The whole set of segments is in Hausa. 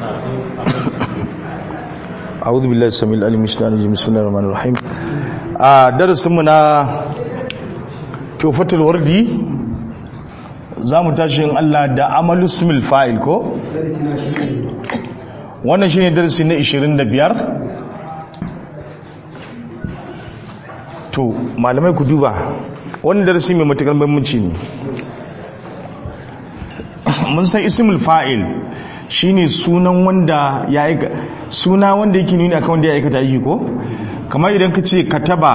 a'udhu billahi samil alim shaitanir bismillahir rahmanir rahim a darasin mu na tufatul wardi zamu tashi in Allah da amalu ismil fa'il ko wannan shine darasi na 25 to malamai ku duba wannan darasi mai matakar muhimmanci ne mun san ismul fa'il shine sunan wanda ya aika suna wanda yake nuni akan wanda ya aikata aiki ko kamar idan ka ce kataba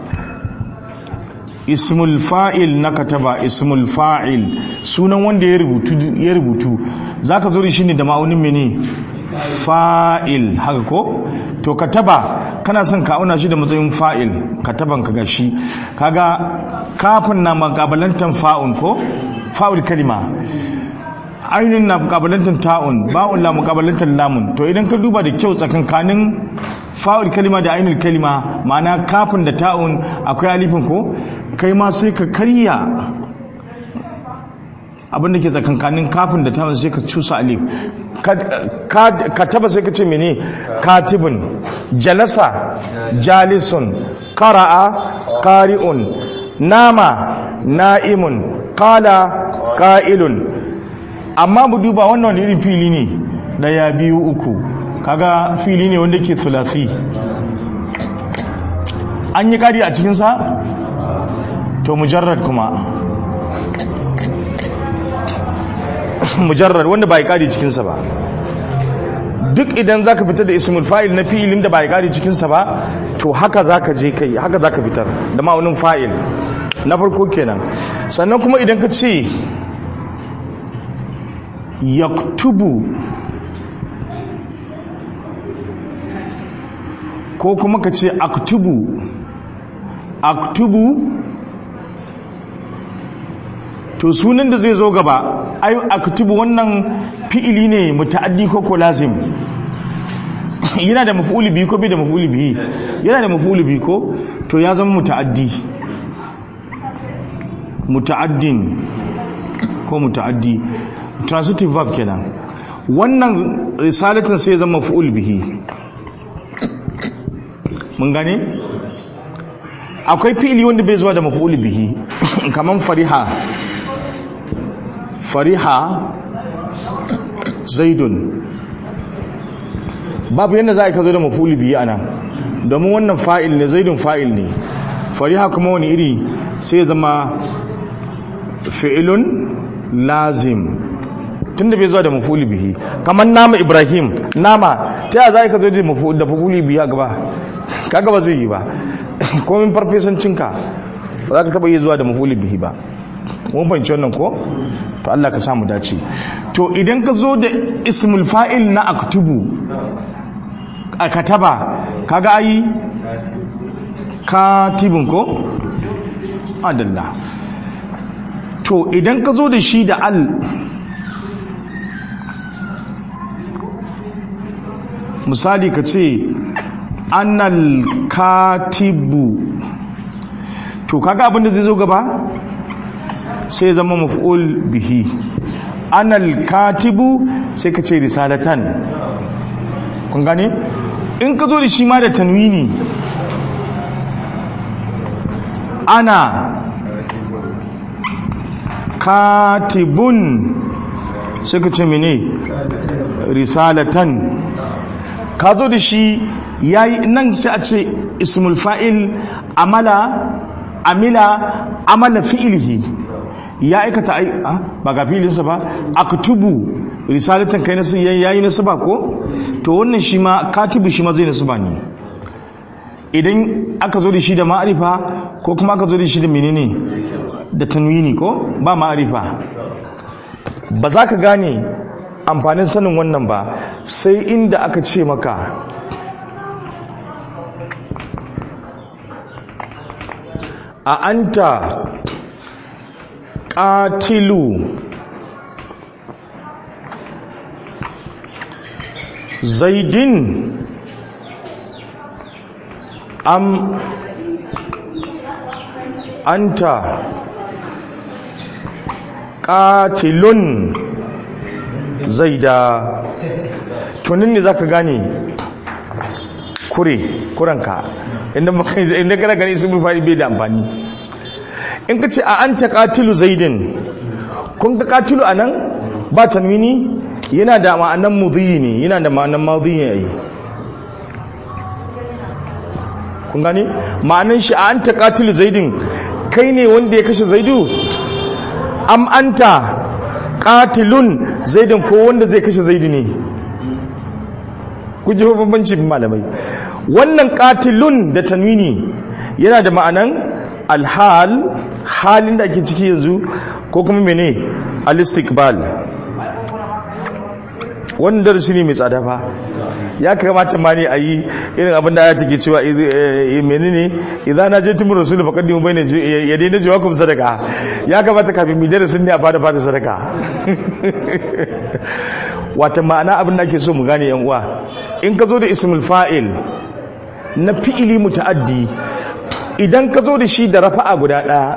ismul fa'il na kataba ismul fa'il sunan wanda ya rubutu ya rubutu zaka zo da shi ne da ma'aunin mene fa'il haka ko to kataba kana son ka auna shi da matsayin fa'il kataban ka gashi kaga kafin na makabalantan fa'un ko fa'ul kalima ainihin na mukabalantar ta'un ba'un la mukabalantar lamun to idan ka duba da kyau tsakankanin fa'ul kalima da ainihin kalima ma'ana kafin da ta'un akwai alifin ko kai ma sai ka karya abinda ke tsakankanin kafin da ta'un sai ka cusa alif ka taba sai ka ce mene katibin jalasa jalisun qara'a qari'un nama na'imun qala qa'ilun amma mu duba wannan wani irin fili ne daya biyu uku kaga fili ne wanda ke sulasi an yi kari a cikinsa to mujarrad kuma mujarrad wanda ba yi kari cikinsa ba duk idan zaka fitar da ismul fa'il na fi'ilin da ba yi kari cikinsa ba to haka zaka je kai haka zaka fitar da ma'aunin fa'il na farko kenan sannan kuma idan ka ce yaktubu ko kuma ka ce aktubu aktubu to sunan da zai zo gaba ayu aktubu wannan fi'ili ne muta'addi ko ko lazim yana da maf'uli biyu ko bai da maf'uli biyu yana da maf'uli biyu ko to ya zama muta'addi muta'addin ko muta'addi transitive verb kenan wannan risalatin sai zama maf'ul bihi mun gane akwai fi'ili wanda bai zuwa da maf'ul bihi kaman fariha fariha zaidun babu yadda za ka zo da maf'ul bihi ana domin wannan fa'il ne zaidun fa'il ne fariha kuma wani iri sai zama fi'ilun lazim tunda bai zuwa da mafuli bihi kamar nama ibrahim nama ta yaya za ka zo da mafuli bihi a gaba kaga ba zai yi ba komin farfesancinka ba za ka taba yi zuwa da mafuli bihi ba mun fahimci wannan ko to Allah ka samu dace to idan ka zo da ismul fa'il na aktubu a kataba kaga ayi katibin ko adalla to idan ka zo da shi da al misali ka ce annal katibu to kaga abinda zai zo gaba sai zama maf'ul bihi annal katibu sai ka ce risalatan kun gane in ka zo da shi ma da tanwini ana katibun sai ka ce mene risalatan ka zo da shi yayi nan sai a ce ismul fa'il amala amila amala fi'ilihi ya aikata ai ba ga fi'ilinsa ba aktubu risalatan kai nasu yayi nasu ba ko to wannan shi ma katibu shi ma zai nasu ba ne idan aka zo da shi da ma'arifa ko kuma aka zo da shi da menene da tanwini ko ba ma'arifa ba za ka gane amfanin sanin wannan ba sai inda aka ce maka a anta ƙatilu zaidin am anta qatilun zaida tunin ne za ka gane kure kuranka inda kana gani ismul fa'il bai da amfani in ka ce a an ta katilu zaidin kun ga katilu a nan ba tanwini yana da ma'anan mudhiyi ne yana da ma'anan mudhiyi yayi kun gane ma'anan shi a an ta katilu zaidin kai ne wanda ya kashe zaidu am anta katilun zaidin ko wanda zai kashe zaidu ne ku ji bambanci malamai wannan katilun da tanwini yana da ma'anan alhal halin da ake ciki yanzu ko kuma mene alistikbal wannan darasi ne mai tsada fa ya kamata ma ne a yi irin abin da ayata ke cewa mene ne idan na je tumur rasul fa kaddimu bayna ya daina jawakum sadaka ya kamata kafin mu darasin ne a fara fara sadaka wata ma'ana abin da ake so mu gane yan uwa in ka zo da ismul fa'il na fi'ili muta'addi idan ka zo da shi da rafa'a guda ɗaya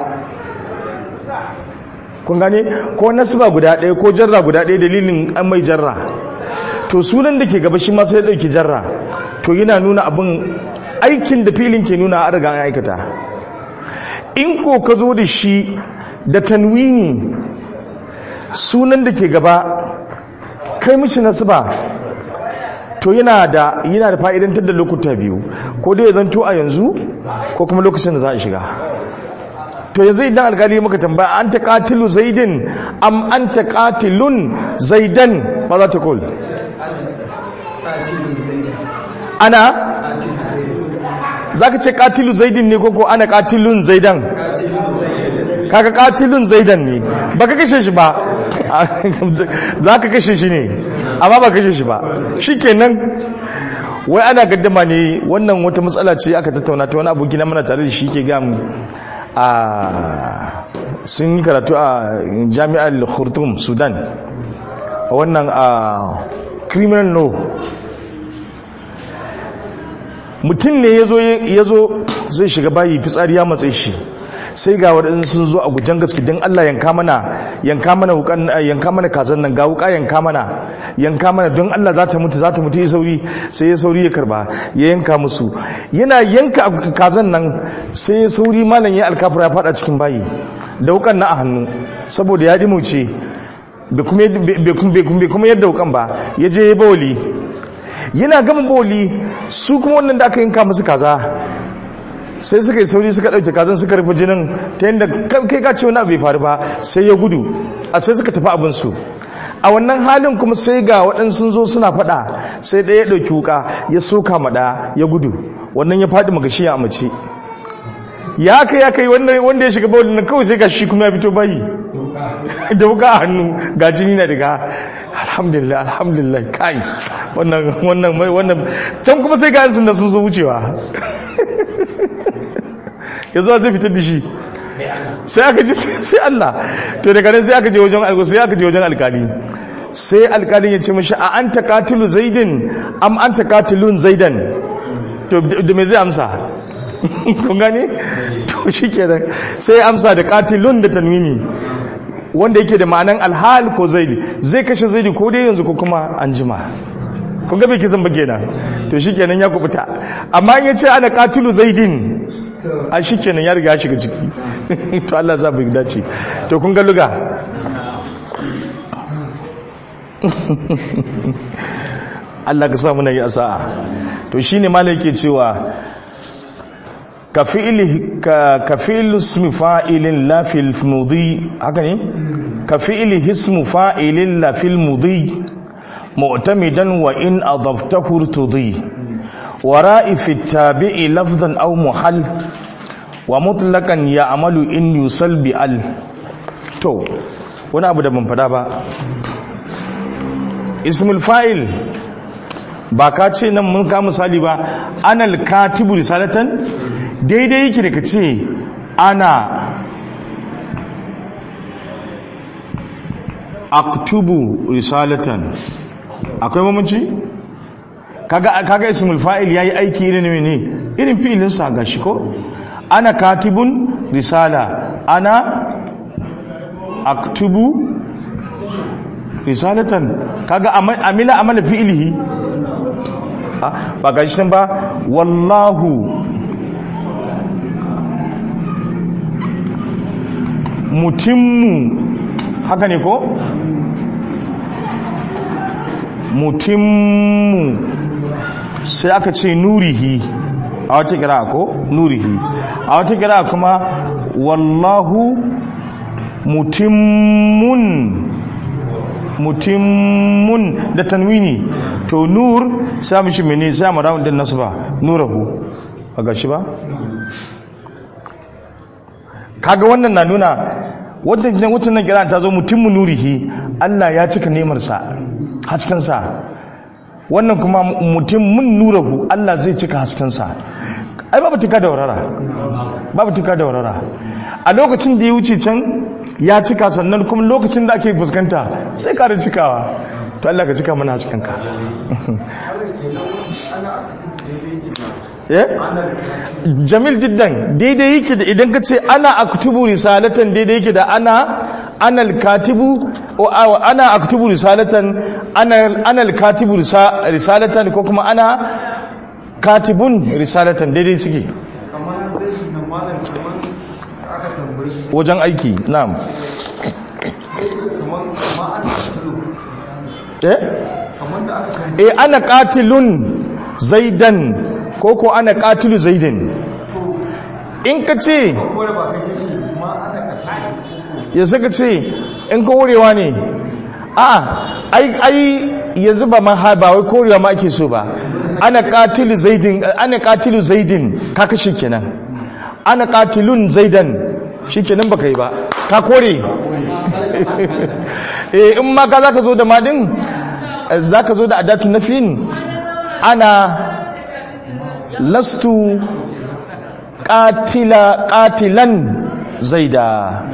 kun gane ko nasba guda ɗaya ko jarra guda ɗaya dalilin an mai jarra to sunan da ke gaba shi ma sai ɗauki jarra to yana nuna abin aikin da filin ke nuna a riga an aikata in ko ka zo da shi da tanwini sunan da ke gaba kai mishi nasba to yana da yana da fa'idantar da lokuta biyu ko dai ya zanto a yanzu ko kuma lokacin da za a shiga to yanzu idan alkali muka tambaya an ta katilu zaidin am an ta katilun zaidan ba za ta kul ana za ka ce katilu zaidin ne koko ana katilun zaidan kaka katilun zaidan ne ba ka kashe shi ba za ka kashe shi ne amma ba kashe shi ba shi kenan wai ana gaddama ne wannan wata matsala ce aka tattauna ta wani aboki na mana tare da shi ke gamu a sun yi karatu a jami'ar khurtum sudan a wannan a criminal law mutum ne ya zo zai shiga bayi fitsari ya matsayi shi sai ga waɗansu sun zo a gujen gaske don Allah yanka mana yanka mana wukan yanka mana kazan nan ga wuka yanka mana yanka mana don Allah za ta mutu za ta mutu ya sauri sai ya sauri ya karba ya yanka musu yana yanka kazan nan sai ya sauri malam ya alkafura ya fada cikin bayi da wukan na a hannu saboda ya dimuce bai kuma yadda wukan ba ya je ya bawali yana gama bawali su kuma wannan da aka yanka musu kaza sai suka yi sauri suka ɗauke kazan suka rufe jinin ta yadda kai ka ce wani abu bai faru ba sai ya gudu a sai suka tafi abinsu a wannan halin kuma sai ga waɗansu zo suna faɗa sai ɗaya ya ɗauki wuka ya soka maɗa ya gudu wannan ya faɗi magashi ya mace ya kai ya kai wanda ya shiga bawulin nan kawai sai ga shi kuma ya fito bayi da wuka a hannu ga jini na daga alhamdulillah alhamdulillah kai wannan wannan wannan can kuma sai ga yansu da sun zo wucewa ya zuwa zai fitar da shi sai aka ji sai Allah to daga nan sai aka je wajen alƙali sai aka je wajen alƙali sai alƙalin ya ce mashi a an ta katilu zaidin am an ta katilun zaidan to da me zai amsa kun gane to shi kenan sai ya amsa da katilun da tanwini wanda yake da ma'anan alhal ko zaidi zai kashe zaidi ko dai yanzu ko kuma an jima kun ga bai kisan ba kenan to shi kenan ya kubuta amma in ya ce ana katilu zaidin a shi kenan ya riga shiga ciki to Allah za mu dace to kun ga luga Allah ka sa muna yi asa'a to shine malai yake cewa ka fi'li ka fi'lu ismi fa'ilin la fil mudi haka ne ka fi'li ismu fa'ilin la fil mudi mu'tamidan wa in adaftahu tudi wara'i fi tabi'i lafzan aw muhal wa mutlaqan ya'malu in yusal bi al to wani abu da ban fada ba ismul fa'il ba ka ce nan mun ka misali ba anal katibu risalatan daidai yake da ka ce ana aktubu risalatan akwai mamanci kaga kaga ismul fa'il yayi aiki irin ne irin fi'ilin sa gashi ko ana katibun risala ana aktubu risalatan kaga amila amala fi'ilihi ba ga shi ba wallahu mutimmu haka ne ko mutimmu sai aka ce nurihi a wata kira ko nurihi a wata kira kuma wallahu mutimmun mutimmun da tanwini to nur sai mishi mene sai mu rawun din nasu ba nurahu a gashi ba kaga wannan na nuna wannan wacce nan kira ta zo mutimmu nurihi Allah ya cika nemarsa haskensa wannan kuma mutimmun nurahu Allah zai cika haskensa ai babu tuka da warara babu tuka da warara a lokacin da ya wuce can ya cika sannan kuma lokacin da ake fuskanta sai ƙara cikawa to Allah ka cika mana haskenka jamil jiddan daidai yake da idan ka ce ana aktubu risalatan daidai yake da ana anal katibu ana aktubu risalatan anal katibu risalatan ko kuma ana katibun risalatan daidai suke wajen aiki na'am eh eh ana qatilun zaidan ko ko ana qatilu zaidan in ka ce ya saka ce in ka wurewa ne a ai ai yanzu ba ma ba wai korewa ma ake so ba ana qatilu zaidin ana qatilu zaidin ka kashe kenan ana qatilun zaidan shikenan baka yi ba ka kore eh in ma ka zaka zo da madin zaka zo da adatu nafin ana lastu qatila qatilan zaida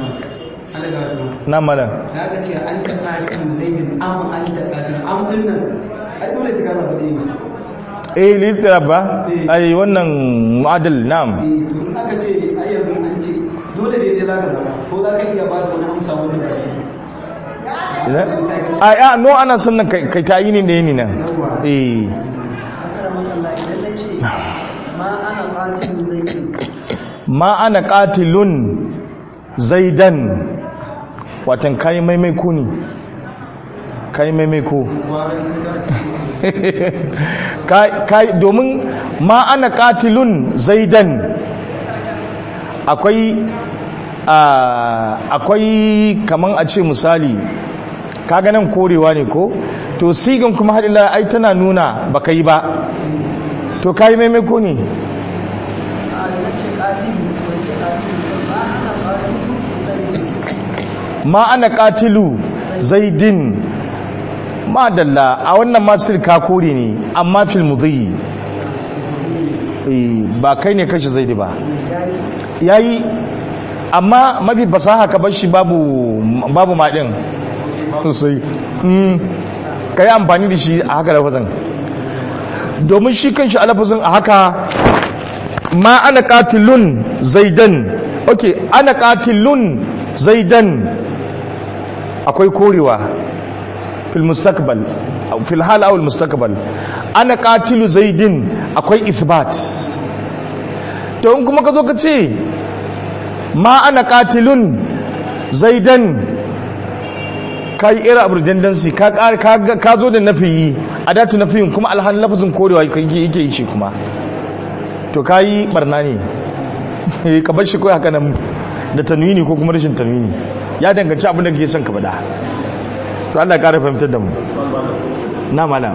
na mala na ga ce an ta qatil zaidin am an ta qatil am din nan ai dole sai ka zaba dai eh litara ba ai wannan mu'adal na'am eh to in aka ce ai yanzu an ce dole dai dai zaka zaba ko zaka iya ba da wani amsa wanda ba shi a ya no ana sannan kai ta yi ne da yini nan eh ma ana qatilun zaidan watan kai maimai ko ne kai maimai ko kai domin ma ana qatilun zaidan akwai akwai kaman a ce misali kaga nan korewa ne ko to sigan kuma hadila ai tana nuna baka yi ba to kai maimako ne ma ana katilu zaidin ma dalla a wannan masu ka kore ne amma fil mudhi ba kai ne kashi zaidi ba yayi amma mafi fasaha ka bar shi babu babu maɗin sosai ka yi amfani da shi a haka lafazin domin shi kan shi alafazin a haka ma ana katilun zaidan ok ana katilun zaidan akwai korewa fil mustaqbal fil hal awul mustaqbal ana katilu zaidin akwai ithbat to in kuma ka zo ka ce ma ana katilun zaidan ka yi ira abu dandansi ka zo da nafiyi a datu nafiyin kuma alhan lafazin korewa yake yi shi kuma to ka yi barna ne ka bar shi kawai haka nan da tanwini ko kuma rashin tanwini ya danganci abin da kake son ka bada to Allah ya kara fahimtar da mu na mala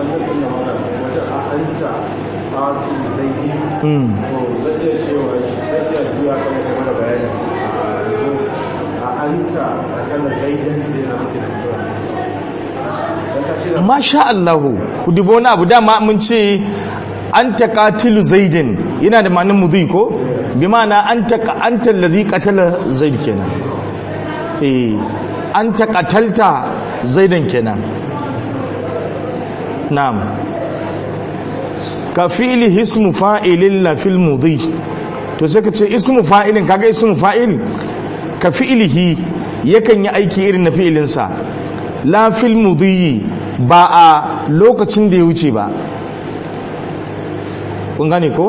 masha Allahu ku dubo wani abu dama mun ce an taqatilu zaidin yana da ma'anar mudhi ko bi ma'ana an taqa anta allazi qatala zaid kenan eh an taqatalta zaidan kenan na'am ka fi'li ismu fa'ilin la fil mudhi to sai ka ce ismu fa'ilin kaga ismu fa'il ka fi'lihi yakan yi aiki irin na fi'ilinsa la fil mudhi ba a lokacin da ya wuce ba kun gane ko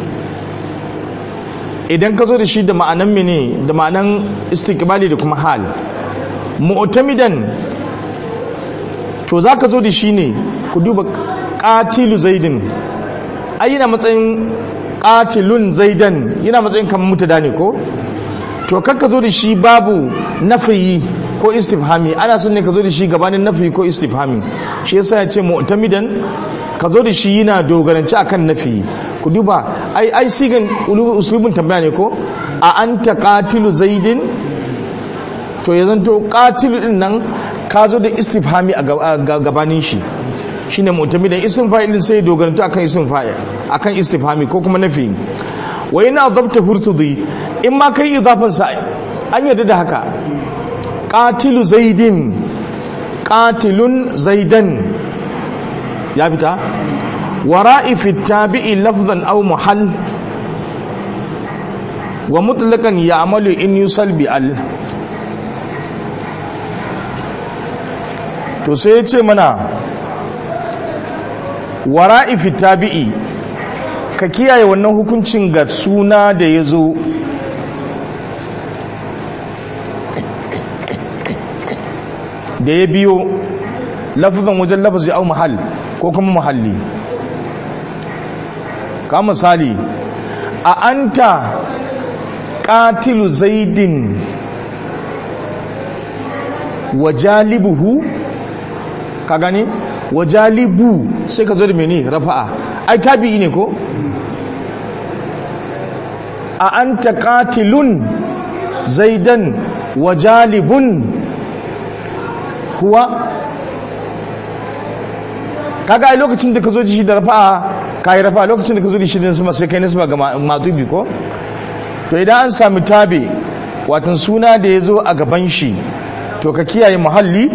idan ka zo da shi da ma'anan mene da ma'anan istiqbali da kuma hal mu'tamidan to zaka zo da shi ne ku duba qatilu zaidin ai yana matsayin qatilun zaidan yana matsayin kamar mutada ne ko to kakka zo da shi babu nafiyi ko istifhami ana son ne ka zo da shi gabanin nafi ko istifhami shi yasa ya ce mu'tamidan ka zo da shi yana dogaranci akan nafi ku duba ai ai sigan uslubin tambaya ne ko a anta qatilu zaidin to ya zanto qatilu din nan ka zo da istifhami a gabanin shi shine mu'tamidan ism fa'ilin sai dogaranci akan ism fa'il akan istifhami ko kuma nafi wa yana dabta hurtudi in ma kai idafan sa an yarda da haka qatilu zaidin qatilun zaidan ya fita wara'i fi tabi'i lafzan aw muhall wa mutlaqan ya'malu in yusal bi al to sai ya ce mana wara'i fi tabi'i ka kiyaye wannan hukuncin ga suna da ya zo da ya biyo lafazan wajen lafazi au mahal ko kuma mahalli ka misali a anta ƙatilu zaidin wa jalibuhu ka gani wa jalibu sai ka zo da mene rafa'a ai tabi'i ne ko a anta qatilun zaidan wa jalibun kuwa kaga ai lokacin da ka zo da shi da rafa'a kai rafa'a lokacin da ka zo da shi da sama sai kai nisba ga matubi ko to idan an sami tabi watan suna da ya zo a gaban shi to ka kiyaye muhalli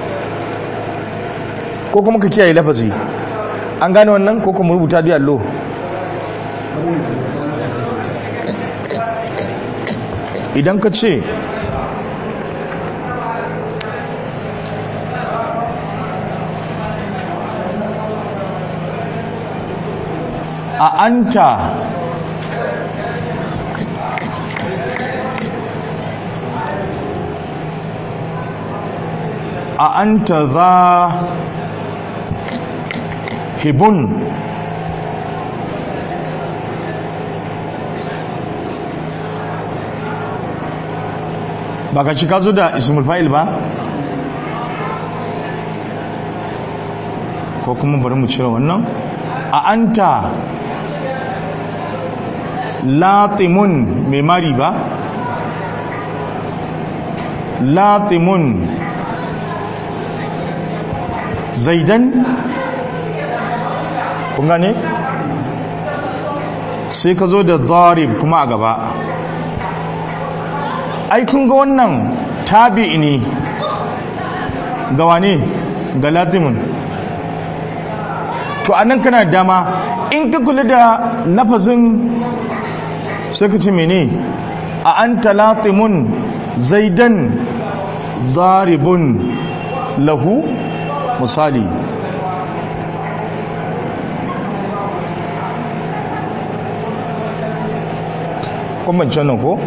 ko kuma ka kiyaye lafazi an gane wannan ko kuma rubuta da allo idan ka ce a anta a anta za hibun ba ka ci ka zo da ismul fa'il ba ko kuma bari mu cire wannan a anta latimun mai mari ba latimun zaidan kun gane sai ka zo da zarib kuma a gaba ai kun ga wannan tabi ne ga wane ga latimun to anan kana dama in ka kula da lafazin sai ka ce mene a an talatimun zaidan daribun lahu misali kwambancin nan ko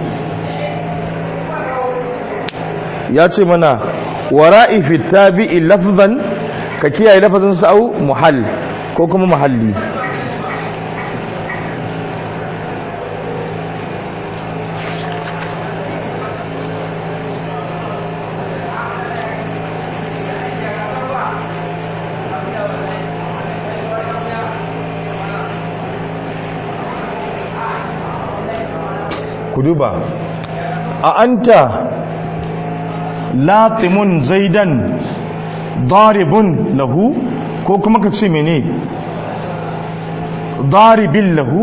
ya ce mana wara'i fi tabi'i lafzan ka kiyaye lafazin sa'u muhall ko kuma muhalli ku duba a anta latimun zaidan daribun lahu ko kuma ka ce mene daribin lahu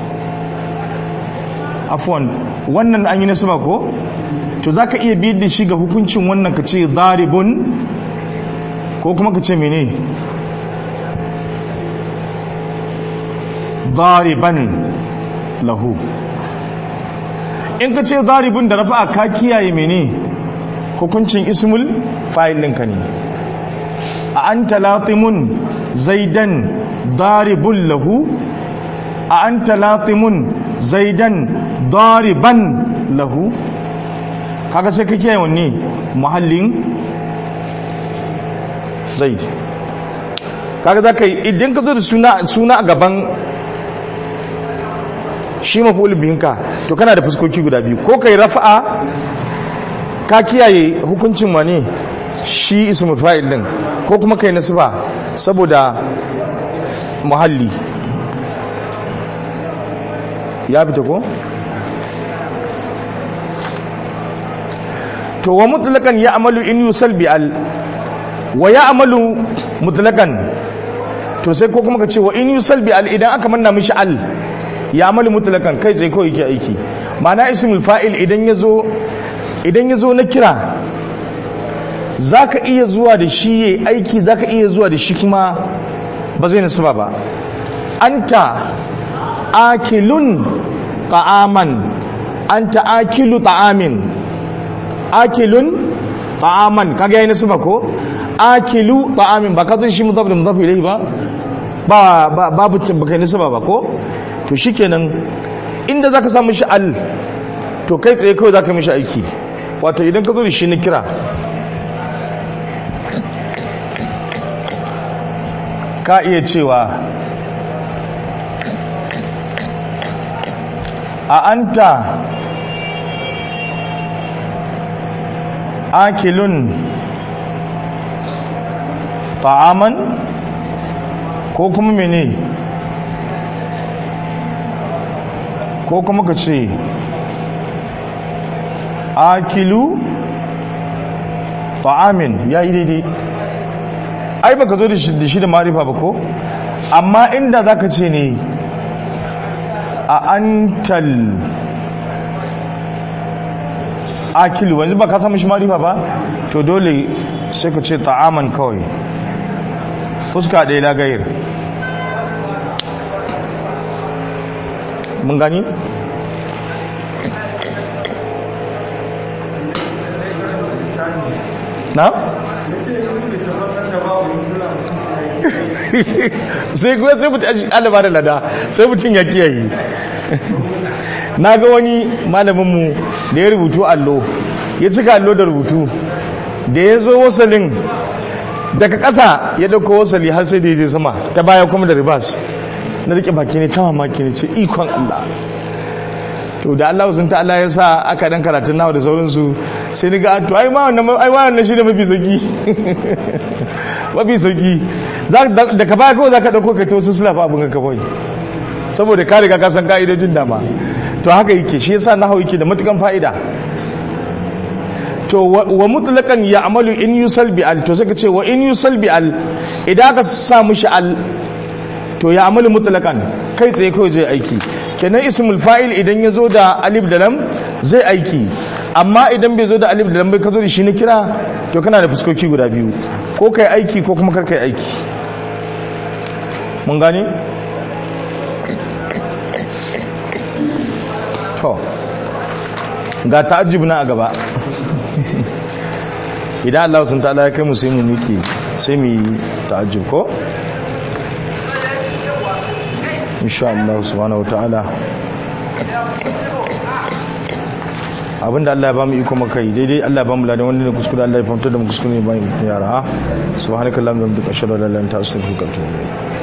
afwan wannan an yi nasaba ko to za ka iya biyar da shi ga hukuncin wannan ka ce daribun ko kuma ka ce mene dariban lahu in ka ce daribun da rafa ka kiyaye mene hukuncin ismul fa'il ɗinka ne a anta latimun zaidan daribun lahu a anta latimun zaidan dariban lahu kaga sai ka kiyaye wanne muhallin zaid kaga za ka yi idan ka zo da suna suna a gaban shi mafulun biyinka to kana da fuskoki guda biyu ko kai rafa'a ka kiyaye hukuncin wane shi ismul fa'il din ko kuma kai nasba saboda muhalli ya fita ko to wa mutlaqan ya amalu in yusal bi al wa ya amalu mutlaqan to sai ko kuma ka ce wa in yusal bi al idan aka manna mishi al ya amalu mutlaqan kai sai ko yake aiki ma'ana ismul fa'il idan yazo idan yazo na kira zaka iya zuwa da shi yayi aiki zaka iya zuwa da shi kuma ba zai nasaba ba anta akilun ta'aman anta akilu ta'amin akilun ta'aman kaga yayin nasaba ko akilu ta'amin ba ka zo shi mudaf da mudaf ilayhi ba ba babu baka nasaba ba ko to shikenan inda zaka samu shi al to kai tsaye kawai zaka mishi aiki wato idan ka zo da shi na kira ka iya cewa a anta akilun ta'aman ko kuma mene ko kuma ka ce akilu ta'amin ya yi daidai ai baka zo da shi da marifa ba ko amma inda za ka ce ne a antal akilu wanzu ba ka samu shi marifa ba to dole sai ka ce ta'aman kawai fuska ɗaya lagayir mun gani? na? sai kuma sai mutum shi alaba da lada sai mutum ya kiyaye na ga wani malaminmu da ya rubutu allo ya cika allo da rubutu da ya zo wasalin daga ƙasa ya ɗauko wasali har sai da ya je sama ta baya kuma da ribas na rike baki ne ta mamaki ne ce ikon Allah to da Allah sun ta'ala ya sa aka dan karatun nawa da sauransu sai ni ga to ai ma wannan ai wannan shi ne mafi sauki mafi sauki da ka baya kawai zaka dauko kai to su sulafa abin ka kawai saboda ka riga ka san ka'idojin dama to haka yake shi yasa nahawu yake da matukan fa'ida to wa mutlaqan ya'malu in yusal bi al to saka ce wa in yusal bi al idan ka sa mushi al to ya amalu mutlaqan kai tsaye kawai zai aiki kenan ismul fa'il idan ya zo da alif da lam zai aiki amma idan bai zo da alif da lam bai ka zo da shi na kira to kana da fuskoki guda biyu ko kai aiki ko kuma kar kai aiki mun gane to ga ta'ajjub na a gaba idan Allah sun ta'ala ya kai mu sai mu miki sai mu yi ta'ajjub ko insha Allah subhanahu wataala abinda Allah ya bamu iko maka daidai Allah ya bamu ladan wanda ne kuskure Allah ya fahimtar da mu kuskure ne bayan yara subhanakallahumma wa bihamdika ashhadu an la ilaha illa anta astaghfiruka wa atubu ilayk